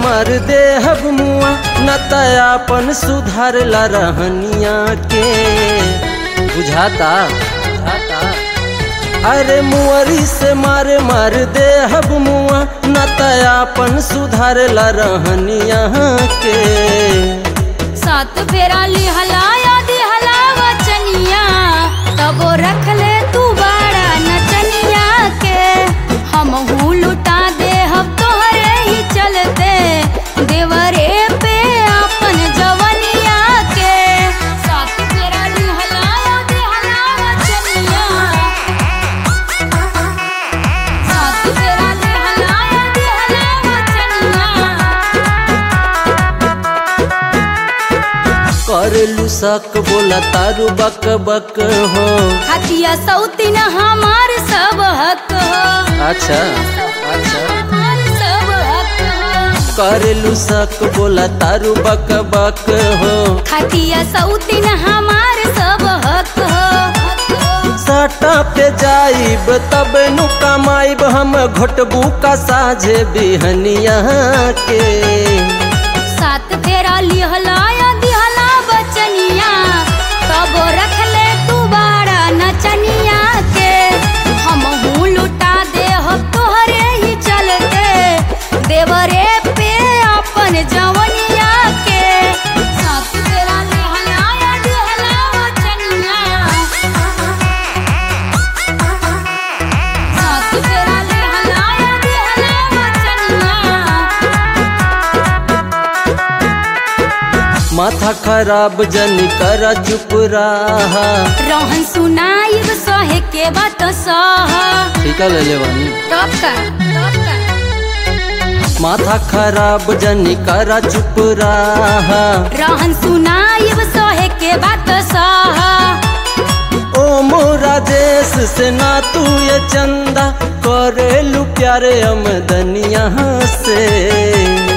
मार दे हब मुआ न तयापन सुधार ला रहनिया के बुझाता बुझाता अरे मुअरी से मारे मार दे हब मुआ न तयापन सुधार ला रहनिया के सात फेरा लिहलाया दिहला वचनिया तबो रख ले तू बाड़ा नचनिया के हम हूँ लुटा दे हम तोहरे ही चलते देवरे पे अपन जवनिया के सात फेरा लिहलाया दिहला वचनिया सात फेरा लिहलाया दिहला वचनिया करलू सक बोला तारू बक बक हो हतिया सौतीन हमार सब हक हो अच्छा अच्छा हमार सब हक हो करलू सक बोला तारू बक बक हो खतिया सौतीन हमार सब हक हो साटा पे जाइब तब नु कमाइब हम घोटबू का साझे बिहनिया के सात फेरा लिहलाया दिहला बचनिया तब रख ले तू बाड़ा नचनिया के हम हूँ लुटा दे हो तोहरे ही चलते देवरे पे अपन जवनिया के सात फेरा लिहलाया दिहला बचनिया सात फेरा लिहलाया दिहला बचनिया माथा खराब जनी कर चुप रहा रहन सुनाइब सहे के बात सह ठीक है ले ले वानी तब का तब का माथा खराब जनी कर चुप रहा रहन सुनाइब सहे के बात सह ओ मोरा देश से ना तू ये चंदा करेलू प्यारे अमदनिया से